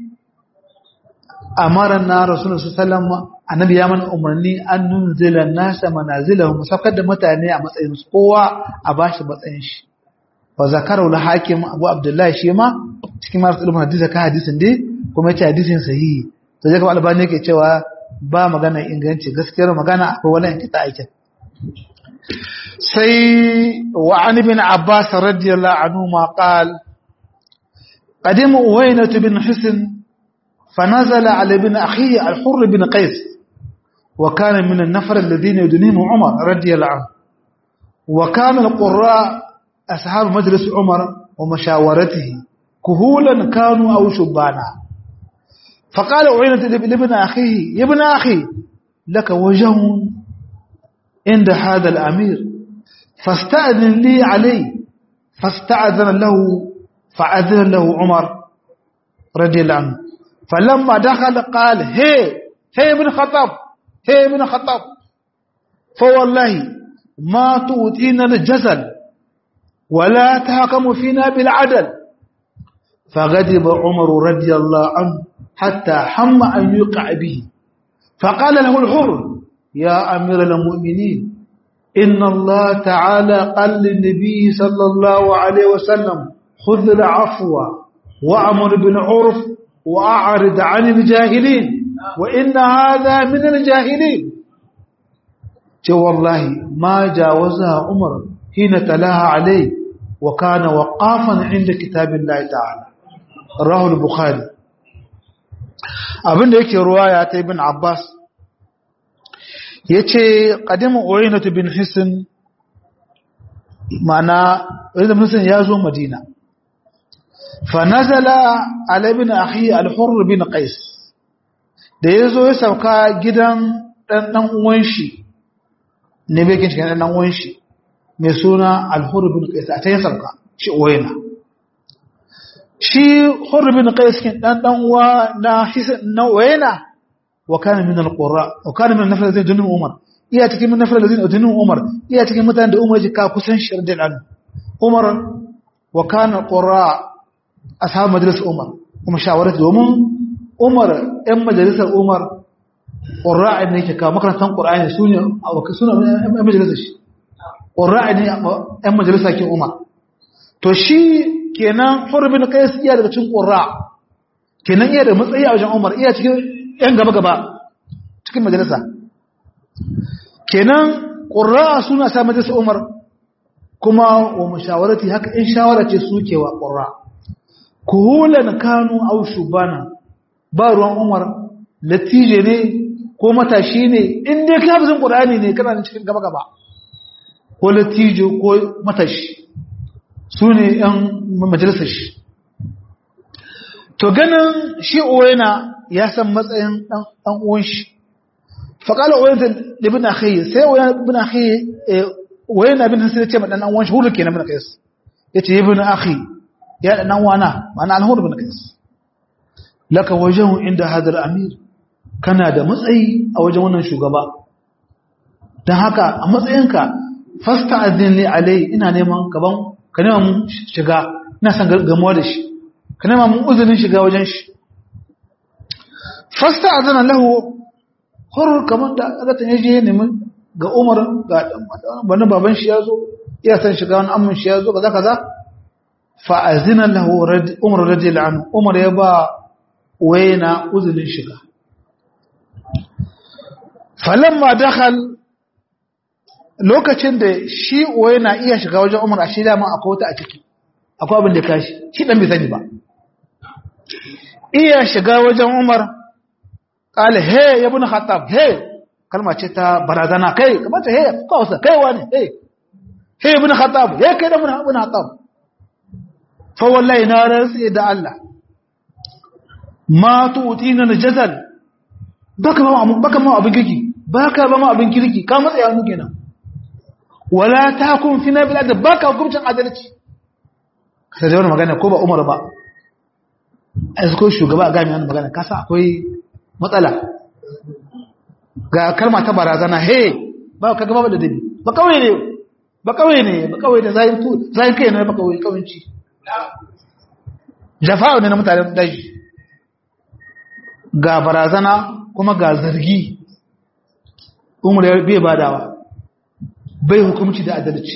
amaran na rasulun su salama annabi ya mana umarni an nunzila nasa manazilahum saukar da mutane a matsayin su kowa a bashi matsayin shi wa zakaru la hakim abu abdullahi shi ma cikin masu ilimin hadisi ka hadisin dai kuma yace hadisin sahihi to je kuma albani yake cewa ba magana inganci gaskiyar magana akwai wani kita aikin sai wa an ibn abbas radiyallahu anhu ma qal قدم أوينة بن حسن فنزل على ابن أخيه الحر بن قيس وكان من النفر الذين يدنيهم عمر رضي الله عنه وكان القراء أصحاب مجلس عمر ومشاورته كهولا كانوا أو شبانا فقال أعينة لابن أخيه يا ابن أخي لك وجه عند هذا الأمير فاستأذن لي عليه فاستأذن له فأذن له عمر رضي الله عنه فلما دخل قال هي هي ابن خطاب هي ابن خطاب فوالله ما تؤتينا الجزل ولا تحكم فينا بالعدل فغضب عمر رضي الله عنه حتى حم أن يقع به فقال له الحر يا أمير المؤمنين إن الله تعالى قال للنبي صلى الله عليه وسلم خذ العفو وأمر بالعرف وأعرض عن الجاهلين وإن هذا من الجاهلين والله ما جاوزها عمر حين تلاها عليه وكان وقافا عند كتاب الله تعالى رواه البخاري abinda yake ruwaya ta ibn Abbas yace qadimu Uwaynah bin Hisn mana Uwaynah bin Hisn ya zo Madina fa nazala ala ibn akhi al-Hurr bin Qais da yazo ya sauka gidan dan dan uwan shi ne bai kin dan dan uwan shi mai suna al-Hurr bin Qais a ta ya sauka shi Uwaynah shi Hurr bin Qais kin dan dan uwa na Hisn na Uwaynah wa kana min al-qurra wa kana min nafar zai dunin Umar iya cikin min nafar zai dunin Umar iya cikin mutanen da Umar ji ka kusan shirdin an Umar wa kana qurra ashab majlis Umar kuma shawarar domin Umar ɗan majalisar Umar qurra ne yake ka makarantan Qur'ani sune sune ɗan majalisar shi qurra ne ɗan majalisar ke Umar to shi kenan Hurr bin Qais iya daga cikin qurra kenan iya da matsayi a wajen Umar iya cikin ‘yan gaba-gaba cikin majalisa. Kenan ƙura suna sa majalisa Umar kuma wa mashawarati haka in shawara ce suke wa ƙura. Kuhulan kanu au shubana ba ruwan Umar latije ne ko matashi ne in dai ka bizin ƙurani ne kana da cikin gaba-gaba. Ko latije ko matashi su ne ‘yan majalisar shi. To ganin shi Uwaina ya san matsayin ɗan uwan shi faƙala wayan da bin akhi sai wayan bin akhi wayan bin hasan ce ma dan uwan shi hulu kenan bin qais yace ibn akhi ya dan wana ma'ana al-hur bin qais laka wajhu inda hadar amir kana da matsayi a wajen wannan shugaba dan haka a matsayinka fasta'adhin li alai ina neman gaban ka neman shiga ina san gamuwa da shi ka neman mun uzurin shiga wajen shi fasta azana lahu hur kamar da azata ya je nemi ga Umar ga wani baban shi yazo iya san shiga wani amman shi yazo kaza kaza fa azina lahu Umar radiyallahu anhu Umar ya ba wayna uzurin shiga falamma dakhal lokacin da shi wayna iya shiga wajen Umar a shi da ma akwai wata a ciki akwai abin da kashi shi dan bai sani ba iya shiga wajen Umar kala he ibn Khattab he kalma ce ta barazana kai kamar ta he kawsa kai wani he he ibn Khattab he kai da ibn Khattab fa wallahi na rantsi da Allah ma tu'tina al-jazal baka ba mu baka mu abin kirki baka ba mu abin kirki ka matsa yanu kenan wala takun fina bil adab baka hukuncin adalci sai da magana ko ba Umar ba ai ko shugaba ga mai magana kasa akwai matsala ga kalma ta barazana he ba ka gaba da dabi ba kawai ne ba kawai ne ba kawai ne zai tu zai kai ne ba kawai kawanci jafa'u ne na mutanen daji ga barazana kuma ga zargi umar ya bai badawa bai hukumci da adalci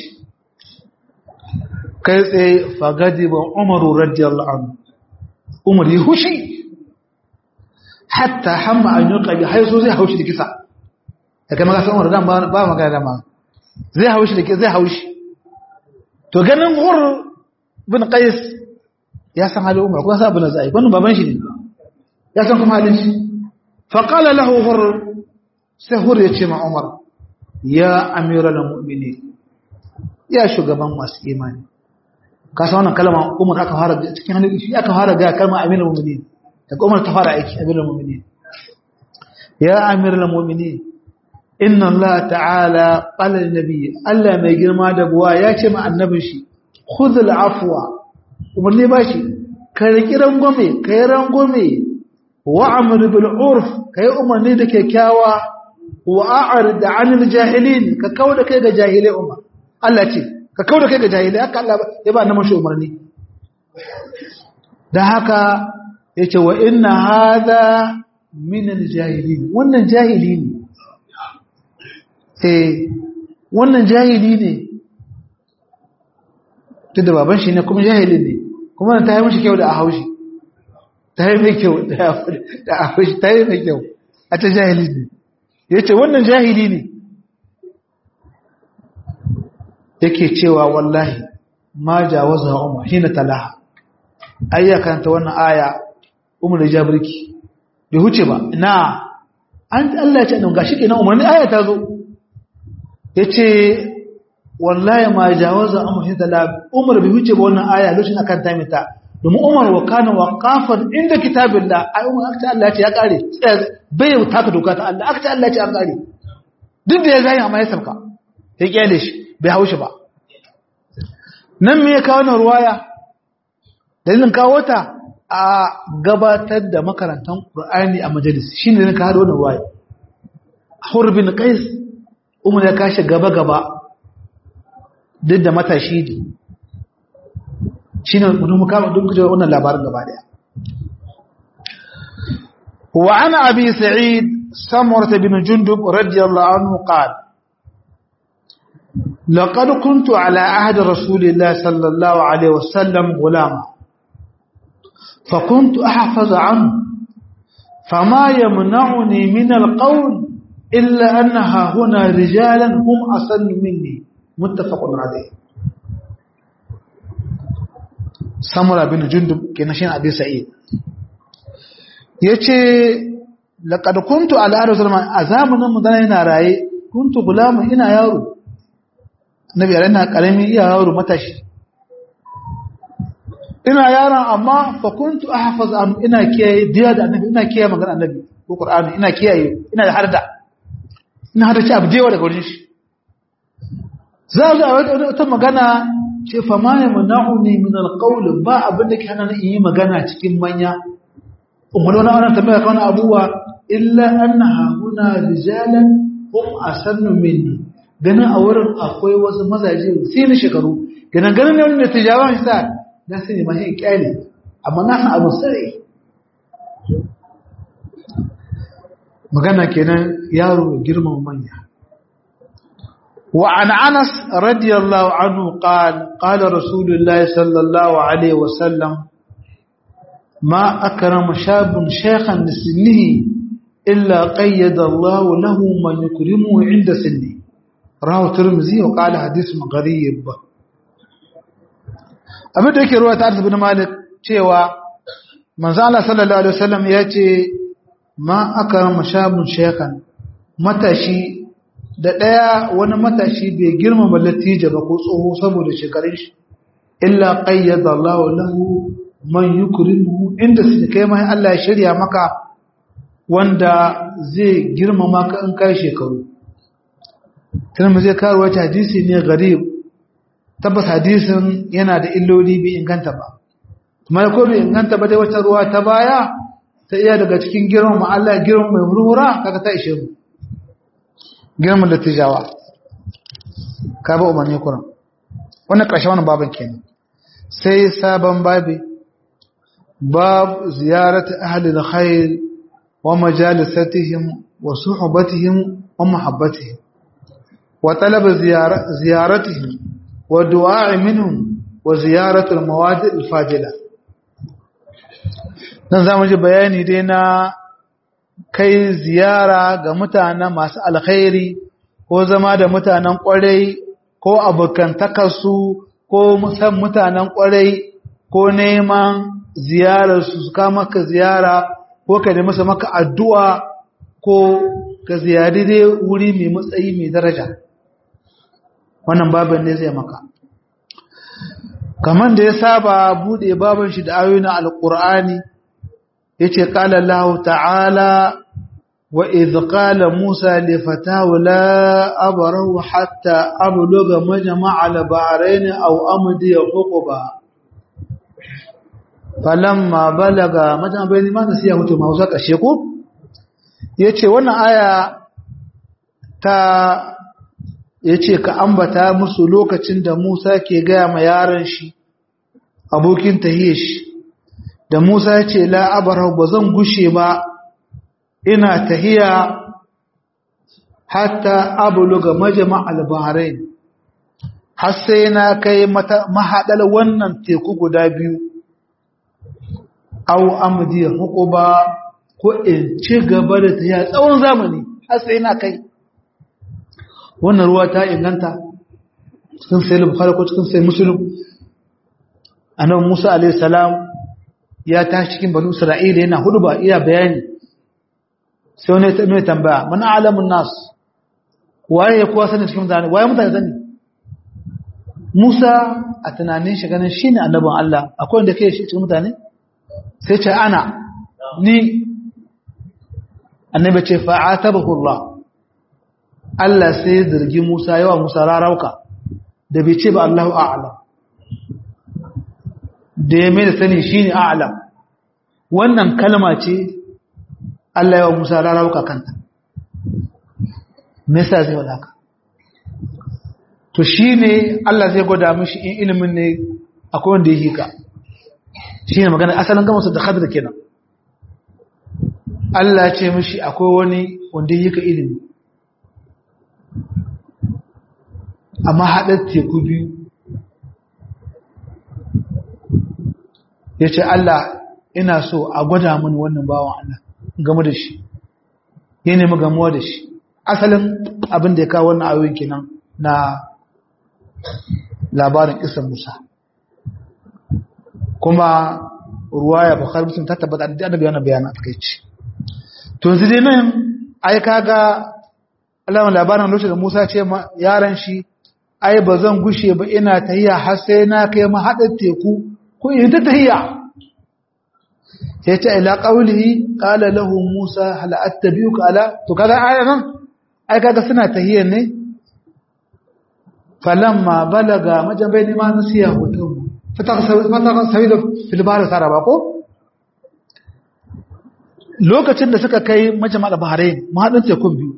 kai tsaye fagadi ba umaru radiyallahu anhu umar ya hushi hatta hamma an yi ƙabi haiso zai haushi da kisa da kai magasa umar dan ba magana da ma zai haushi da zai haushi to ganin hur bin qais ya san halin umar kuma sa abin da zai wannan baban shi ne ya san kuma halin shi faƙala lahu hur sai hur ya ce ma umar ya amira da mu'mini ya shugaban masu imani ka san wannan kalma umar aka fara cikin hannun shi aka fara ga kalma amira mu'mini daga umar ta fara aiki amira mu'mini ya amira da mu'mini inna allah ta'ala qala nabi allah mai girma da buwa ya ce ma annabin shi khudh al-afwa umar ne ba shi ka riki rangwame ka yi rangwame wa'amur bil urf kai umarni da kyakkyawa wa a'rid 'anil jahilin ka kauda kai ga jahilai umar Allah ce ka kauda kai ga jahilai haka Allah ya ba na mashi umarni dan haka yace wa inna hadha min al jahilin wannan jahili ne eh wannan jahili ne tunda baban shi ne kuma jahili ne kuma ta yi mishi kyau da a haushi ta yi mai kyau da akwai ta yi mai kyau a ta jahili ne ya ce wannan jahili ne yake cewa wallahi ma jawaza umar hina talaha ayyakanta wannan aya umar da jabirki bai huce ba na an Allah ya ce ɗan gashi kenan umarni aya ta zo ya ce wallahi ma jawaza umar hina talaha umar bai huce ba wannan aya lokacin akan tamita domin umar wa kana waqafan inda kitabillah ai umar aka Allah ya ce ya kare bai taka doka ta Allah aka Allah ya ce an kare duk da ya zai amma ya sabka ya kyale shi bai haushi ba nan me ya kawo na ruwaya dalilin kawo ta a gabatar da makarantar Qur'ani a majalis shine ne ka hado wannan ruwaya Hur bin Qais umar ya kashi gaba gaba duk da matashi ne shine mutum muka duk kuje wannan labarin gaba daya wa ana abi sa'id samurah bin jundub radiyallahu anhu qala لقد كنت على عهد رسول الله صلى الله عليه وسلم غلاما فكنت أحفظ عنه فما يمنعني من القول إلا أنها هنا رجالا هم أصل مني متفق عليه samura bin jundub kenan shi abi sa'id yace laqad kuntu ala ardi zaman a zamanin mu dana yana raye kuntu gulama ina yaro nabi yana karami iya yaro matashi ina yaron amma fa kuntu ahfaz an ina kiyaye diya da annabi ina kiyaye magana annabi ko qur'ani ina kiyaye ina da harda ina harda ci abu dewa daga wurin shi za ga wata magana ce fa ma ya mana'uni min alqawl ba abin da ke hana ni yi magana cikin manya umar wani wannan tambaya kan abuwa illa annaha huna rijalan hum asannu minni ganin a wurin akwai wasu mazaje sai ni shekaru ganin ganin ne wanda tijawa shi sa na sai ne mahi kyale amma na san abu sai magana kenan yaro girman manya وعن أنس رضي الله عنه قال قال رسول الله صلى الله عليه وسلم ما أكرم شاب شيخا لسنه إلا قيد الله له من يكرمه عند سنه رواه الترمذي وقال حديث غريب abin da yake ruwa ta arziki malik cewa manzo Allah sallallahu alaihi wasallam ya ce ma akrama shabun shaykhan matashi da daya wani matashi bai girmama latija ba ko tsoho saboda shekarun shi illa qayyada Allah lahu man yukrimu inda su kai mai Allah ya shirya maka wanda zai girmama ka in kai shekaru tun zai kawo wata hadisi ne garib tabbas hadisin yana da illoli bai inganta ba kuma ko bai inganta ba dai wata ruwa ta baya ta iya daga cikin girman ma Allah girman mai hurhura kaga ta ishe mu girman da tijawa ka ba umarni kuran wannan ƙarshen wannan baban kenan sai sabon babi bab ziyarat ahli alkhair wa majalisatihim wa suhbatihim wa mahabbatihim wa talab ziyaratihim wa du'a minhum wa ziyarat almawadi alfadila dan zamu ji bayani dai na kai ziyara ga mutanen masu alkhairi ko zama da mutanen kwarai ko abokantakarsu ko musan mutanen kwarai ko neman ziyararsu su kama maka ziyara ko ka nemi masa maka addu'a ko ka ziyari dai wuri mai matsayi mai daraja wannan babin ne zai maka kamar da ya saba bude babin shi da ayoyin alkur'ani yace qala Allah ta'ala wa idh qala Musa li fatahu la abrahu hatta abluga majma'a al-bahrayn aw amdi huquba falamma balaga majma'a bayni ma nasiya mutum ma wasa kashe ko yace wannan aya ta yace ka ambata musu lokacin da Musa ke ga ma yaron shi abokin tahiyyar da Musa ya ce la'abarau ba zan gushe ba ina tahiya hatta abuluga majama al-bahrain har sai na kai mahaɗar wannan teku guda biyu au amdi hukuba ko in ci gaba da tahiya tsawon zamani har sai na kai wannan ruwa ta inganta cikin sai bukhari ko cikin sai muslim annabi Musa alayhi salam ya tashi cikin banu Isra'ila yana hudu ba iya bayani sai wani ta mai tambaya mana alamun nas waye ya kuwa sani cikin mutane waye mutane sani Musa a tunanin shi ganin shine annabin Allah akwai wanda kai shi cikin mutane sai ce ana ni annabi ce fa'atabahu Allah Allah sai zargi Musa yawa Musa rarauka da bai ce ba Allahu a'lam da ya mai da sani shi ne a'alam wannan kalma ce Allah yawa Musa rarauka kanta nesa zai wadaka to shi ne Allah zai gwada mishi in ilimin ne akwai wanda ya hika shi ne magana asalin gama su da hadar kenan Allah ce mishi akwai wani wanda ya hika ilimi amma haɗar teku biyu ya ce Allah ina so a gwada mini wannan bawan Allah game da shi ya nemi gamuwa da shi asalin abin da ya kawo wannan ayoyin kenan na labarin isan Musa kuma ruwaya Bukhari Muslim ta tabbata da annabi wannan bayanin a takeici to yanzu dai nan ai kaga Allah labarin lokacin da Musa ce yaran shi ai ba zan gushe ba ina tahiya har sai na kai ma hada teku ko in ta tahiya sai ta ila qaulihi qala lahu Musa hal attabi'uka ala to kaga ayan nan ai kaga suna tahiya ne falamma balaga majabaini ma nasiya hutum fataqsawidu fil bahr saraba ko lokacin da suka kai majama'a bahrain mahadin tekun biyu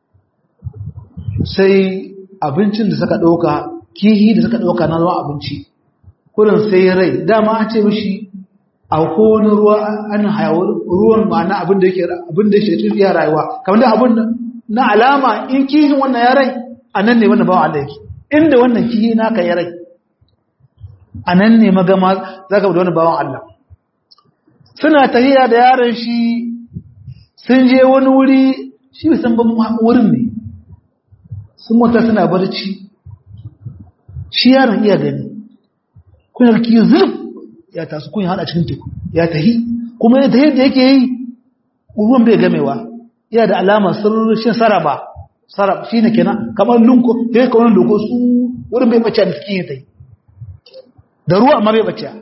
sai abincin da suka ɗauka kihi da suka ɗauka na zuwa abinci kurin sai rai dama an ce mishi a kowane ruwa an hayawar ruwan ma'ana abin da yake abin da yake cikin iya rayuwa kamar da abin na alama in kihin wannan ya rai a nan ne wannan bawan Allah yake inda wannan kihi naka ya rai a nan ne magama za ka da wani bawan Allah suna tahiya da yaron shi sun je wani wuri shi san ban wurin ne sun mota suna barci shi yaron iya gani kuna ki zulf ya tasu kun hada cikin teku ya tahi kuma ya tahi da yake yi ruwan bai gamewa yana da alamar sirrin saraba sarab shine kenan kamar lunko sai ka wani lunko su wurin bai bace da cikin ya tahi da ruwa amma bai bace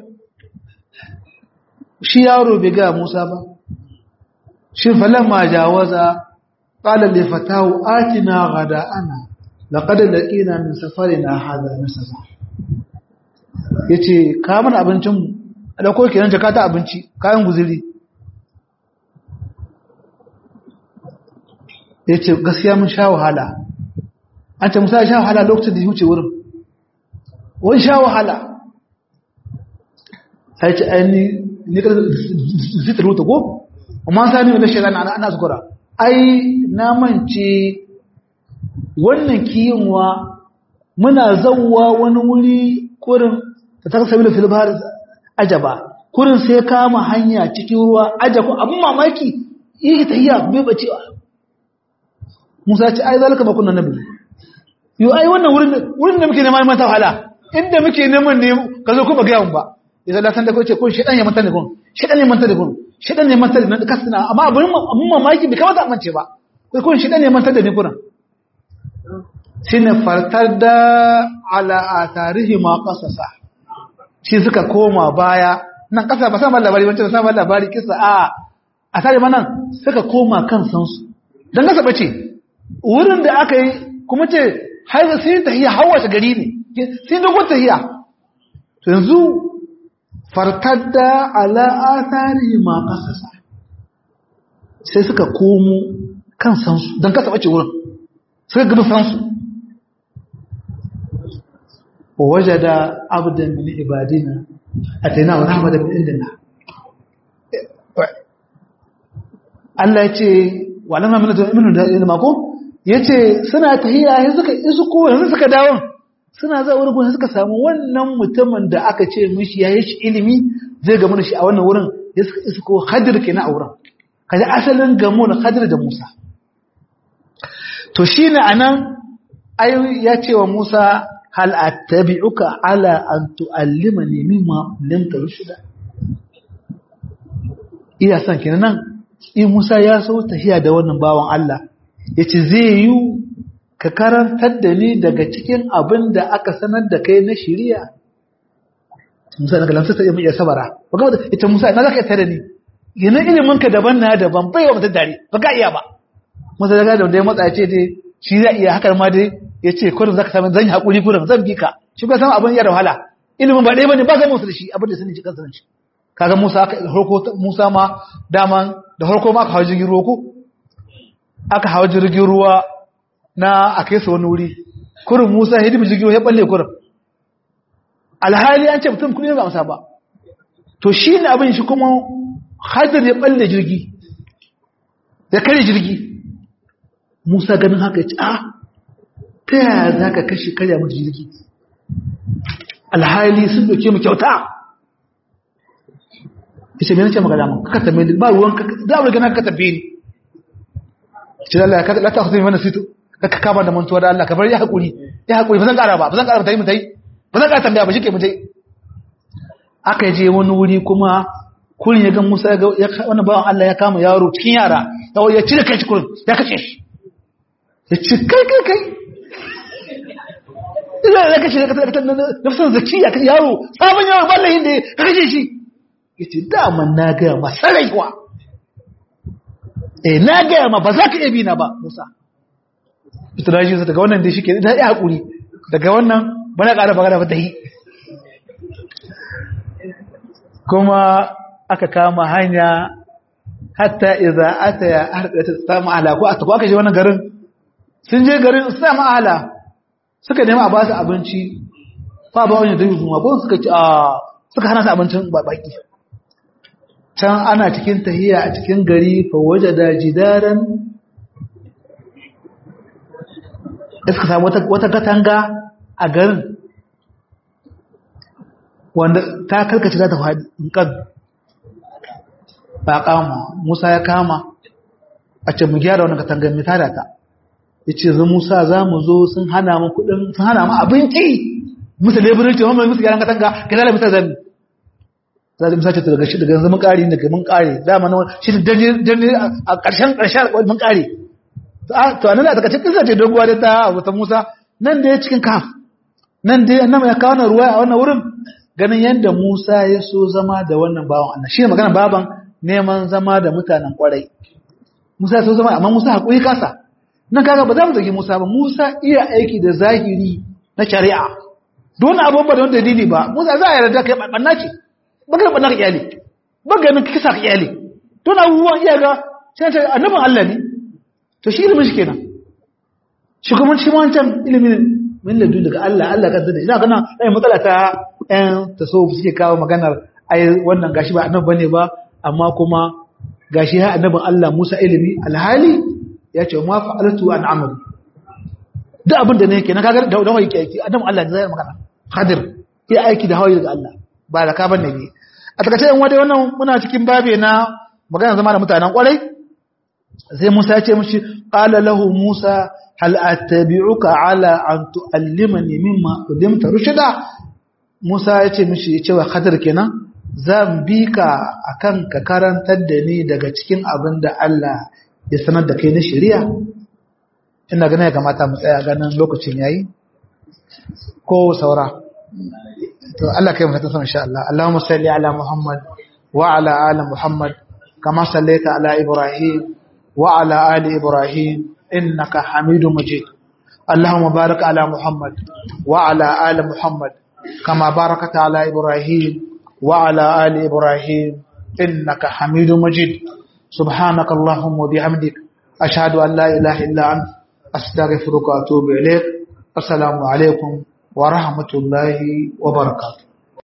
shi yaro bai ga Musa ba shi falamma jawaza qala li fatahu atina ghada'ana laqad laqina min safarina hadha nasaba yace ka mana abincin mu a dauko kenan jaka ta abinci kayan guzuri yace gaskiya mun sha wahala an ce musa sha wahala lokacin da ya huce wurin wani sha wahala sai ce aini ne ka zitar wuta ko amma sani wanda shi ana ana zukura ai na mance wannan kiyinwa muna zawwa wani wuri kurin ta ta sabila fil bahar ajaba kurin sai kama hanya cikin ruwa ajaba abun mamaki yi tahiyya bai bacewa Musa ce ai zalika ma kunna nabi yo ai wannan wurin wurin da muke neman mata wahala inda muke neman ne ka zo ku ba ga ba idan la san da ko ce ko shedan ya manta ne kun shedan ya manta da kun shedan ne manta da kasina amma abun abun mamaki bai kamata amince ba kai kun shedan ne manta da ne kuran shine fartar da ala atarihi ma qasasa shi suka koma baya nan kasa ba san labari wancan san labari kisa a a tare manan suka koma kan sansu dan kasa bace wurin da aka yi kuma ce har sai tahiya hawace gari ne sai dogon tahiya to yanzu fartadda ala athari ma qasasa sai suka komo kan sansu dan kasa bace wurin suka gaba sansu ووجد عبدا من عبادنا اتيناه رحمه من عندنا Allah ya ce walamma min min da ilma ko yace suna tahiya sai suka isu ko yanzu suka dawo suna za wurin gurin suka samu wannan mutumin da aka ce mishi yayi shi ilimi zai gamu da shi a wannan wurin ya suka isu ko Khadir kenan a wurin kaje asalin gamu na Khadir da Musa to shine anan ayi ya ce wa Musa hal attabi'uka ala an tu'allimani mimma lam tarshida iya san kenan nan in Musa ya so tafiya da wannan bawan Allah yace zai yi ka karantar da ni daga cikin abin da aka sanar da kai na shari'a Musa daga lamsa sai mu iya sabara baka ita Musa na zaka tare ni yana ilimin ka daban na daban bai wa mutum dare baka iya ba Musa daga da ya matsa ce dai shi zai iya hakar ma dai ya ce kurin za ka sami zan yi haƙuri kurin zan bi ka shi ba samu abin yada wahala ilimin ba ɗaya ba ne ba zai musu da shi abin da sun ci kansa shi kaga musa aka harko musa ma daman da harko ma aka hawa jirgin ruwa ko aka hawa jirgin ruwa na a kai su wani wuri kurin musa hidimi jirgin ruwa ya balle kurin alhali an ce mutum kuma ba amsa ba to shi ne abin shi kuma hajar ya balle jirgi ya kare jirgi musa ganin haka ya ci a ta yaya za ka kashe karya mutu jirgi alhali sun doke mu kyauta ishe mai nace magana mun kaka tambaye ba ruwan da abu gana kaka tambaye ni ce Allah ka la ta khudhi mana situ kaka kama da mantuwa da Allah ka bar ya hakuri ya hakuri ba zan kara ba ba zan kara mutai mutai ba zan kara tambaya ba shike mutai aka je wani wuri kuma kurin ya ga Musa ya wannan bawan Allah ya kama yaro cikin yara ya cire kai kurin ya kace shi ya ce kai kai kai ina da kashe na fisan zakiya kan yaro sabon yaro ballahin da ka kashe shi ya ce daman na gaya ma saraiwa eh na gaya ma ba za ka iya bina ba musa ita na shi daga wannan da shi ke da ya haƙuri daga wannan ba na ƙara magana ba ta yi kuma aka kama hanya hatta iza ata ya harɗa ta samu ala ko aka je wannan garin sun je garin su samu ala suka nemi a ba su abinci fa ba wani dai zuwa ko suka ci a suka hana su abincin baki can ana cikin tahiya a cikin gari fa wajada jidaran suka samu wata katanga a garin wanda ta karkace za ta faɗi in kan ba kama musa ya kama a ce mu gyara wannan katangar mai tada ta ya ce zan musa za mu zo sun hana mu kudin sun hana mu abinci musu leburanci wani musu gyaran katanga ka zala musa zami za musa ce daga shi daga yanzu mun kare daga mun kare dama na shi da dani a ƙarshen ƙarshen mun kare to anan da daga cikin ce doguwa da ta wata musa nan da ya cikin kaf nan da annama ya kawo ruwa a wannan wurin ganin yadda musa ya so zama da wannan bawan Allah shi ne magana baban neman zama da mutanen kwarai musa ya so zama amma musa haƙuri kasa nan kaga ba za mu zagi musa ba musa iya aiki da zahiri na shari'a don abun ba don dalili ba musa za a yarda kai banna ce baka banna ka iyali baka nan kisa ka iyali don abubuwan iya ga sai ta annabin Allah ne to shi ilimin shi kenan shi kuma shi wancan ilimin min ladu daga Allah Allah kan sani ina kana ai matsala ta ɗan tasawuf suke kawo maganar ai wannan gashi ba annabi bane ba amma kuma gashi ha annabin Allah Musa ilimi alhali ya ce ma fa'altu an amali duk abin da ne kenan kaga da da wai aiki annabin Allah ne zai magana Khadir ya aiki da hawaye daga Allah ba da ka bane ne a takaice yan wadai wannan muna cikin babe na magana zama da mutanen kwarai sai Musa ya ce mishi qala lahu Musa hal attabi'uka ala an tu'allimani mimma ulimta rushda Musa ya ce mishi ya ce wa Khadir kenan zan bi ka akan ka karantar da ni daga cikin abin da Allah ya sanar da kai na shari'a ina ganin ya kamata mu tsaya ganin lokacin yayi ko saura to Allah kai mu ta san insha Allah Allahumma salli ala Muhammad wa ala ali Muhammad kama sallaita ala Ibrahim wa ala ali Ibrahim innaka Hamidum Majid اللهم بارك على محمد وعلى آل محمد كما باركت على إبراهيم وعلى آل إبراهيم إنك حميد مجيد سبحانك اللهم وبحمدك أشهد أن لا إله إلا أنت أستغفرك وأتوب إليك السلام عليكم ورحمة الله وبركاته